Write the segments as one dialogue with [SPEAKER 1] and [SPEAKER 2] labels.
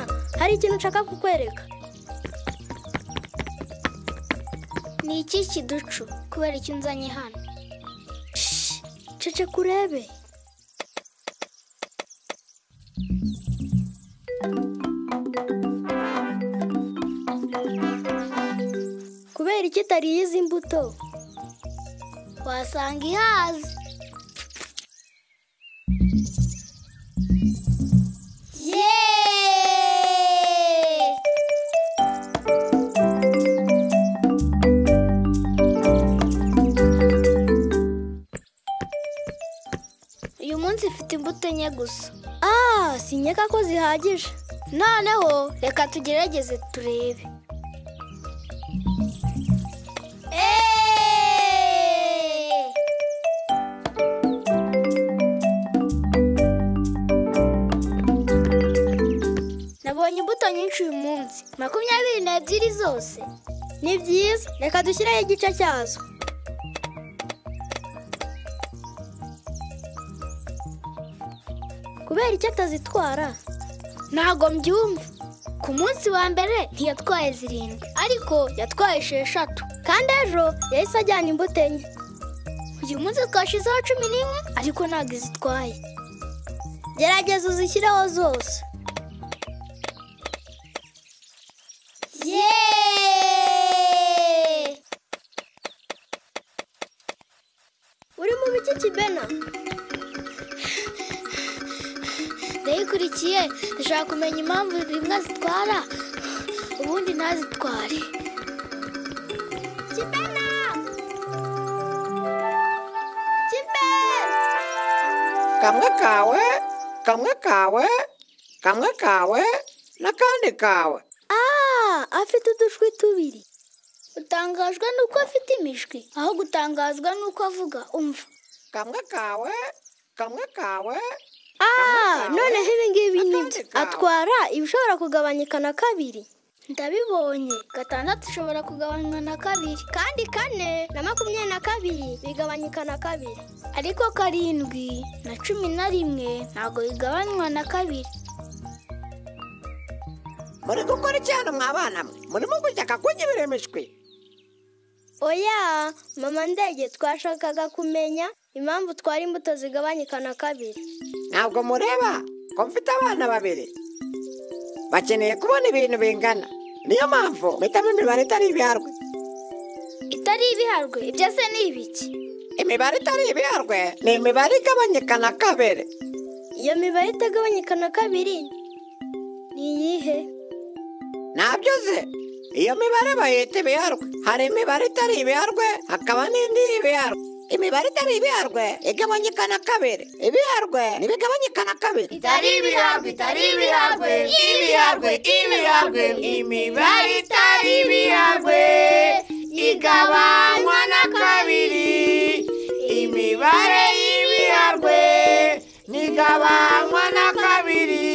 [SPEAKER 1] действительно така кукверик. Niichichi ducu kubera icyo unzanye hano Shh, ceceka urebe kubera iki utariye izi mbuto wasanga ihaze yeee uyu munsi mfite imbuto enye gusa ah sinyeka ko zihagije noneho reka tugerageze turebe Eeeeee! nabonye imbuto nyinshi uyu munsi makumyabiri n'ebyiri zose ni byiza reka dushyireho igice cyazo kubera icyo atazitwara ntago mbyumva ku munsi wa mbere ntiyatwaye zirindwi ariko yatwaye esheshatu kandi ejo yahise ajyana imbuto enye uyu munsi twashyizeho cumi n'imwe ariko ntabwo izitwaye gerageza uzishyireho zose yeee uri mu biki kibena ndayikurikiye ndashaka kumenya impamvu imbwa zitwara ubundi ntazitware kibena kibe
[SPEAKER 2] kamwe kawe kamwe kawe kamwe kawe n'akandi kawe
[SPEAKER 1] Ah, afite udushwi tubiri utangajwe nuko afite imishwi aho gutangazwa nuko avuga umva
[SPEAKER 2] kamwe kawe kamwe kawe
[SPEAKER 1] Ah,
[SPEAKER 2] Kamwe kawe,
[SPEAKER 1] noneho ibingibi ni byo
[SPEAKER 2] n'akandi kawe.
[SPEAKER 1] atwara ibishobora kugabanyika na kabiri ndabibonye gatandatu ishobora kugabanywa na kabiri kandi kane na makumyabiri na kabiri bigabanyika na kabiri ariko karindwi na cumi na rimwe ntabwo bigabanywa na kabiri
[SPEAKER 2] muri gukora iki hano mwa bana mwe murimo gushaka kurya ibiremishwi
[SPEAKER 1] oya mama ndege twashakaga kumenya impamvu twara imbuto zigabanyika na kabiri
[SPEAKER 2] ntabwo mureba ko mfite abana babiri bakeneye kubona ibintu bingana niyo mpamvu mpitamo imibare itari ibiharwe
[SPEAKER 1] itari ibiharwe ibyo se ni ibiki
[SPEAKER 2] imibare itari ibiharwe ni imibare igabanyika na kabiri
[SPEAKER 1] iyo mibare itagabanyika na kabiri ni iyihe
[SPEAKER 2] ntabyo uzi iyo mibare bayita ibiharwe hari imibare itari ibiharwe hakaba n'indi y'ibiharwe imibare itari ibiharwe igabanyika na kabiri ibiharwe ntibigabanyika na kabiri
[SPEAKER 1] itari ibiharwe itari ibiharwe
[SPEAKER 2] ibiharwe ibiharwe imibare itari ibiharwe igabanywa na kabiri imibare y'ibiharwe ntigabanywa na kabiri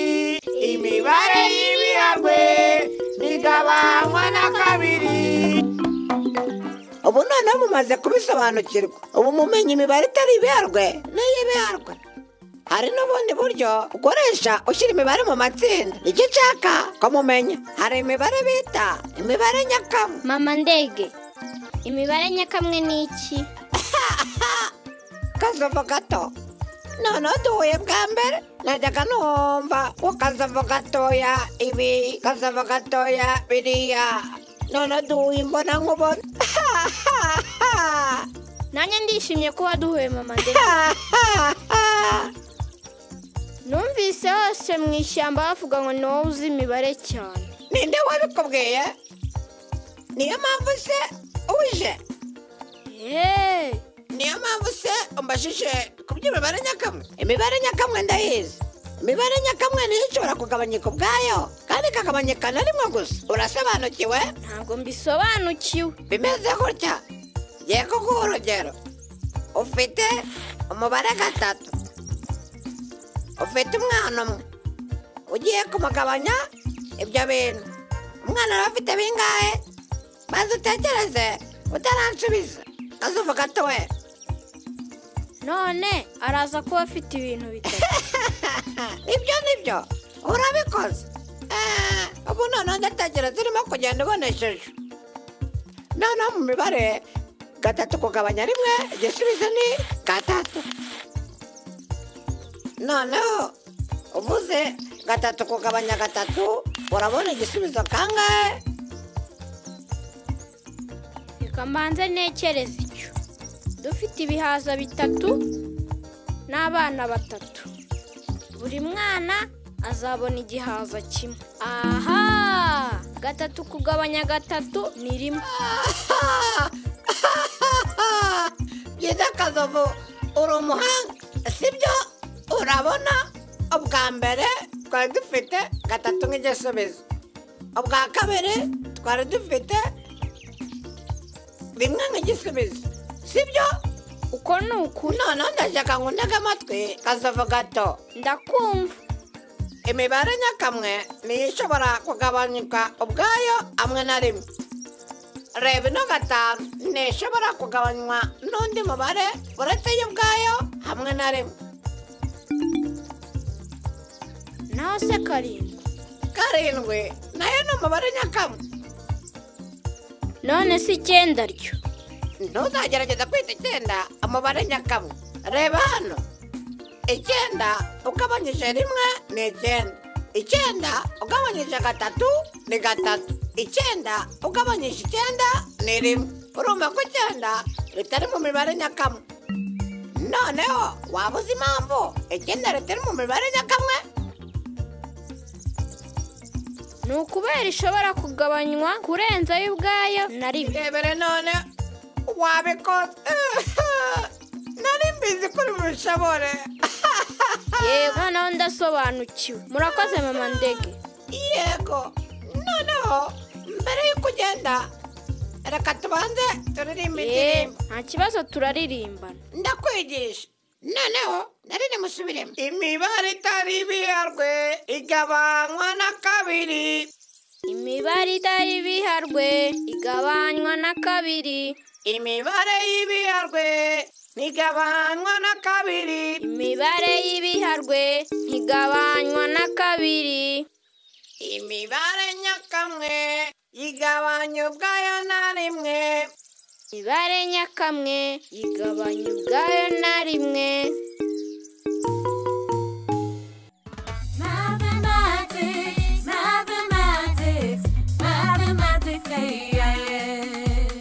[SPEAKER 2] imibare y'ibiharwe ntigabanywa na kabiri ubu noneho mumaze kubisobanukirwa ubu mumenye imibare itari ibiharwe n'iy'ibiharwe hari n'ubundi buryo ukoresha ushyira imibare mu matsinda icyo ushaka ko mumenya hari imibare bita imibare nyakama
[SPEAKER 1] mama ndege imibare nyakamwe ni iki
[SPEAKER 2] kazovu gato noneho duhuye bwa mbere najyaga numva ngo kazovu gatoya ibi kazovu gatoya biriya noneho duhuye imbona nkubona
[SPEAKER 1] nanjye ndishimye kuba duhuye mama ndege numvise hose mu ishyamba bavuga ngo ni wowe uzi imibare cyane
[SPEAKER 2] ninde wabikubwiye niyo mpamvu se uje
[SPEAKER 1] yeee
[SPEAKER 2] niyo mpamvu se umbajije ku by'imibare nyakamwe imibare nyakamwe ndayizi imibare nyakamwe niyo ishobora kugabanyika ubwayo kandi ikagabanyika na rimwe gusa urasobanukiwe
[SPEAKER 1] ntabwo mbisobanukiwe
[SPEAKER 2] bimeze gutya ngiye kuguha urugero ufite umubare gatatu ufite umwana umwe ugiye kumugabanya ibyo bintu umwana aba afite bingahe maze utekereze utaransubiza azuvuga ati we
[SPEAKER 1] none araza kuba afite ibintu bitatu
[SPEAKER 2] ibyo ni byo urabikoze ubu noneho ndatangira zirimo kugenda ubonesheje noneho mu mibare gatatu kugabanya rimwe igisubizo ni gatatu noneho uvuze gatatu kugabanya gatatu urabona igisubizo kangahe
[SPEAKER 1] Reka mbanze ntekereze icyo. Dufite ibihaza bitatu n'abana batatu. Buri mwana azabona igihaza kimwe. Aha! Gatatu kugabanya gatatu ni rimwe.
[SPEAKER 2] byiza kazovu uri umuhanga sibyo urabona ubwa mbere twari dufite gatatu nk'igisubizo ubwa kabiri twari dufite rimwe nk'igisubizo sibyo
[SPEAKER 1] Uko ni ukuri.
[SPEAKER 2] noneho ndashaka ngo ntege amatwi kazovu gato
[SPEAKER 1] Ndakumva.
[SPEAKER 2] imibare nyakamwe niyo ishobora kugabanyuka ubwayo hamwe na rimwe reba ino gatanu ntishobora kugabanywa n'undi mubare uretse yo ubwayo hamwe na rimwe
[SPEAKER 1] Naho se karindwi.
[SPEAKER 2] karindwi nayo ni umubare nyakamwe
[SPEAKER 1] None se icyenda ryo.
[SPEAKER 2] ntuzagerageza kwita icyenda umubare nyakamwe reba hano icyenda ugabanyije rimwe ni icyenda icyenda ugabanyije gatatu ni gatatu icyenda ugabanyije icyenda ni rimwe urumva ko icyenda ritari mu mibare nyakamwe noneho waba uzi impamvu icyenda ritari mu mibare nyakamwe
[SPEAKER 1] Ni ukubera ishobora kugabanywa kurenza yo ubwayo na rimwe.
[SPEAKER 2] rebere none wabikoze nari mbizi kuri bushobore
[SPEAKER 1] Yego noneho ndasobanukiwe. Murakoze mama ndege.
[SPEAKER 2] yego noneho mbere y'uko ugenda reka tubanze turirimbe
[SPEAKER 1] Eee
[SPEAKER 2] indirimbo
[SPEAKER 1] nta kibazo turaririmbana.
[SPEAKER 2] ndakwigisha noneho narire musubiremo imibare itari ibiyarwe igabanywa na kabiri
[SPEAKER 1] Imibare itari ibiharwe igabanywa na kabiri.
[SPEAKER 2] imibare y'ibiyarwe ntigabanywa na kabiri
[SPEAKER 1] Imibare y'ibiharwe ntigabanywa na kabiri.
[SPEAKER 2] imibare nyakamwe igabanya ubwayo na rimwe
[SPEAKER 1] Imibare nyakamwe igabanya ubwayo na rimwe.
[SPEAKER 3] Mathematics, mathematics, mathematics, ay, ay, ay.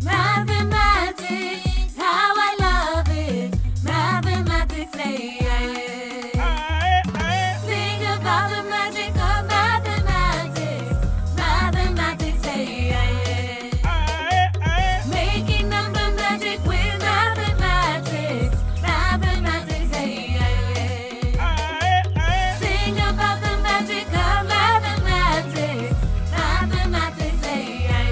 [SPEAKER 3] Mathematics, how I love it. Mathematics, ay, ay, ay. Sing about the magic of mathematics. Mathematics, ay, ay, ay. Making number magic with mathematics. Mathematics, ay, ay, ay. Sing about the magic of mathematics. Mathematics, ay, ay, ay.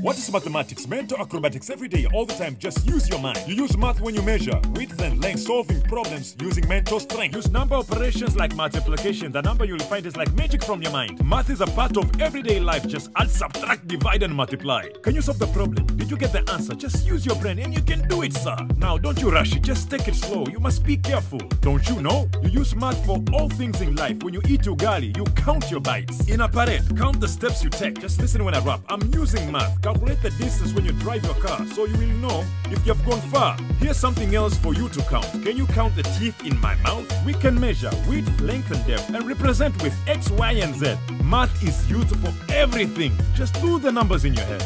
[SPEAKER 4] What is mathematics? Mental acrobatics every day, all the time. Just use your mind. You use math when you measure width and length, solving problems using mental strength. Use number operations like multiplication. The number you'll find is like magic from your mind. Math is a part of everyday life. Just add, subtract, divide, and multiply. Can you solve the problem? Did you get the answer? Just use your brain and you can do it, sir. Now, don't you rush it. Just take it slow. You must be careful. Don't you know? You use math for all things in life. When you eat ugali, you count your bites. In a parade, count the steps you take. Just listen when I rap. I'm using math. Calculate the distance when you drive your car so you will know if you have gone far. Here's something else for you to count. Can you count the teeth in my mouth? We can measure width, length, and depth and represent with X, Y, and Z. Math is used for everything. Just do the numbers in your head.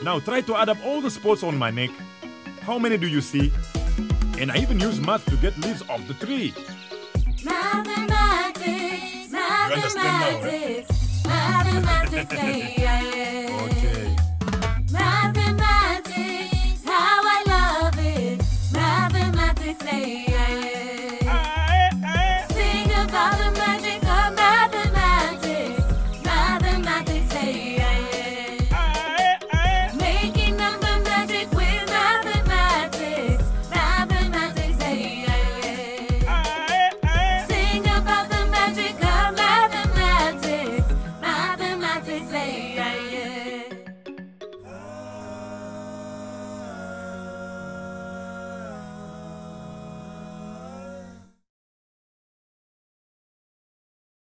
[SPEAKER 4] Now try to add up all the spots on my neck. How many do you see? And I even use math to get leaves off the tree.
[SPEAKER 3] Mathematics,
[SPEAKER 4] understand now, right?
[SPEAKER 3] mathematics, mathematics, ay, ay, ay.